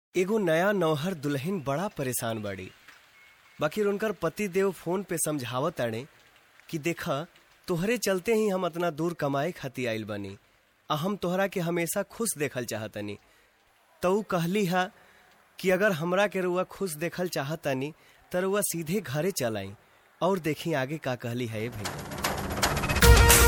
एगो नया नौहर दुल्हन बड़ा परेशान बाड़ी बाकी उनकर पति देव फोन पे समझावत ताड़े कि देखा तोहरे चलते ही हम इतना दूर कमाए खातिर आइल बानी आ हम तोहरा के हमेशा खुश देखल चाहतनी तो ऊ कहली हा कि अगर हमरा के रुआ खुश देखल चाहतनी त रुआ सीधे घरे चल आई और देखी आगे का कहली है ये भाई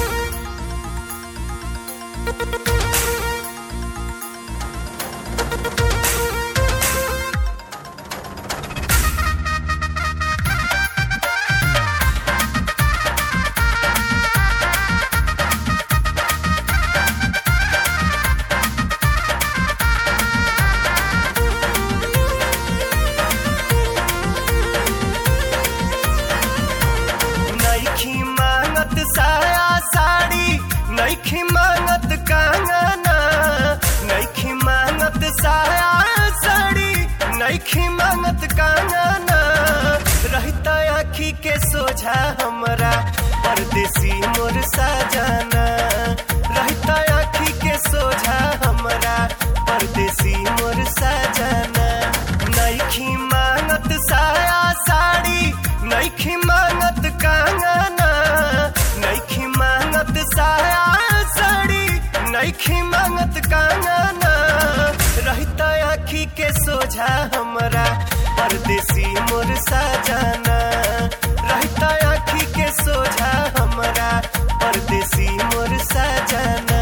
नईखी मांगत साया साड़ी नईखी मांगत कंगना नईखी मांगत साया साड़ी नईखी मांगत कंगना रहता आखी के सोझा हमरा परदेसी मोर साजना रहता आखी के सोझा हमरा परदेसी मोर साजना नईखी मांगत साया साड़ी नईखी मांगत कंगना नईखी मांगत साया साड़ी नईखी मांगत कंगना रहता आखी के सोझा हमरा परदेसी मोर साजना रहता आखी के सोझा हमरा परदेसी मोर साजना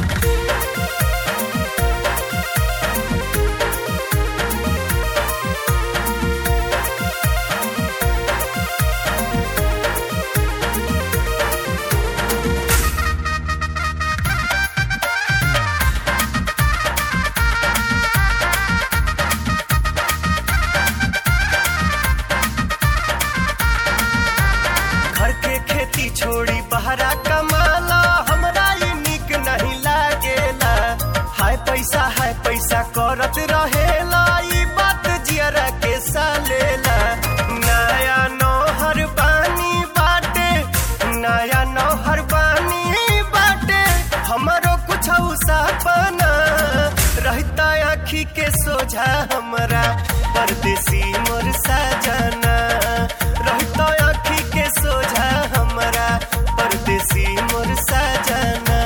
घर के खेती छोड़ी बहरा कमाला हमरा ये निक नहीं लागेला हाय पैसा हाय पैसा करत रहेला ई बात जियरा के सालेला नया नौहर बानी बाटे नया नौहर बानी बाटे हमरो कुछ सपना रहता आखी के सोझा हमरा परदेसी मोर साजना रहता आखी के सोझा हमरा परदेसी मोर साजना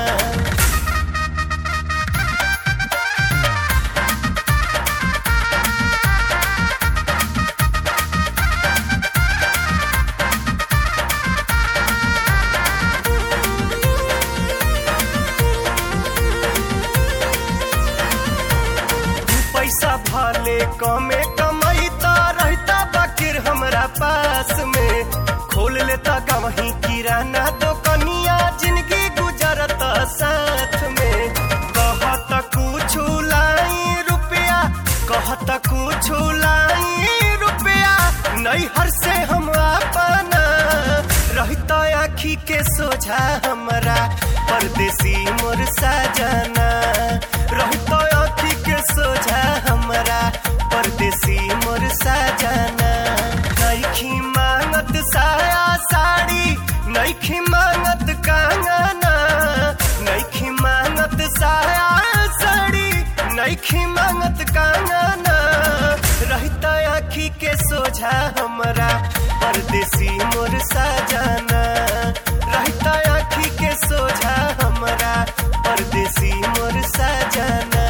दू पैसा भले कमे कमैता रहता बाकिर हमरा पास में खोल लेता गवही किराना दुकनिया जिंदगी गुजरता साथ में कहत कुछ लाई रुपया कहत कुछ लाई रुपया नैहर से हम अपना रहता आखी के सोझा हमरा परदेसी मोर साजना रहता आखी के सोझा हमरा परदेसी मोर साजना नईखी मांगत साया साड़ी नईखी मांगत कंगना नईखी मांगत साया साड़ी नईखी मांगत कंगना रहता आखी के सोझा हमरा परदेसी मोर साजना रहता आखी के सोझा हमरा परदेसी मोर साजना